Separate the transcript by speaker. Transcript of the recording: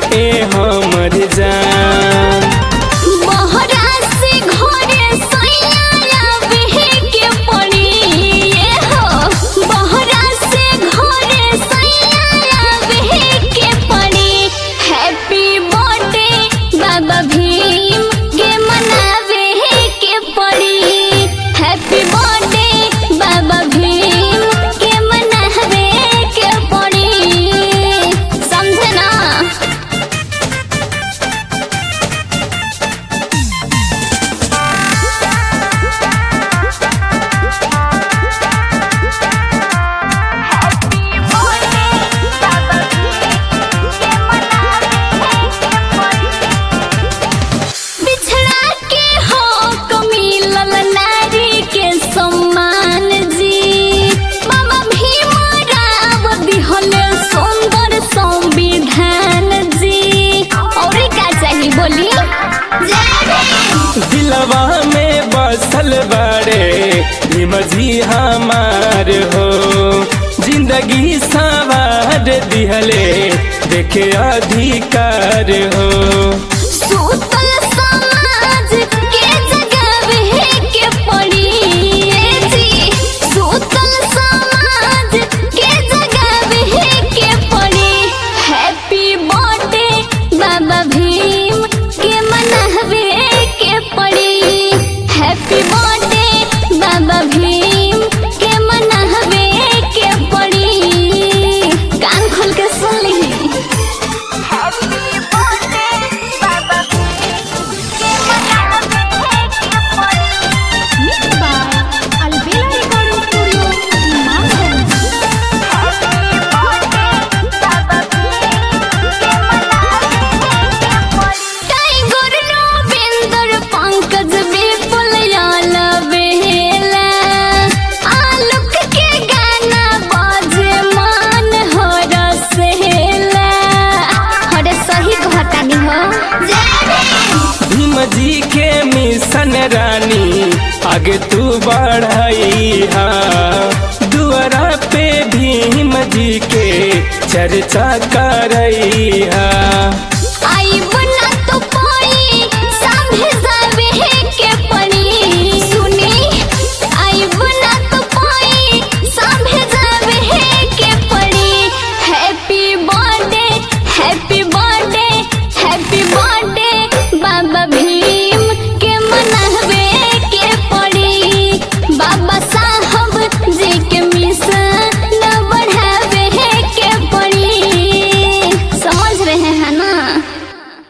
Speaker 1: ए हमर जान
Speaker 2: बहरा से घरे सैया आवे के पड़ी ये हो बहरा से घरे सैया आवे के पड़ी हैप्पी बर्थडे बाबा भीम के मनावे के पड़ी हैप्पी बर्थडे बाबा भीम के मनावे के पड़ी समझे ना बिछड़ा के हो कमिलल नारी के सम्मान जी मामा भीम राव दिहल सुंदर संविधान जी और का चाहिए बोली
Speaker 1: दिलवा में बसल बड़े भीम जी हमार हो जिंदगी सवार दिहले देखे अधिकार हो
Speaker 2: सूतल समाज के जगावे के पड़ी ए जी सूतल समाज के जगावे के पड़ी हैप्पी बर्थडे बाबा भीम के मनावे के पड़ी हैप्पी बर्थडे बाबा भीम के मनावे के पड़ी कान खोल के सुन ली टाइगर रविंद्र पंकज विपुल याल बेला आलोक के गाना बाजे मान हो रसेला अरे सही घटानी हो
Speaker 1: भीम जी के मिशन रानी आगे तू बढ़ाई हा दुआरा पे भीम जी के चर्चा करई हा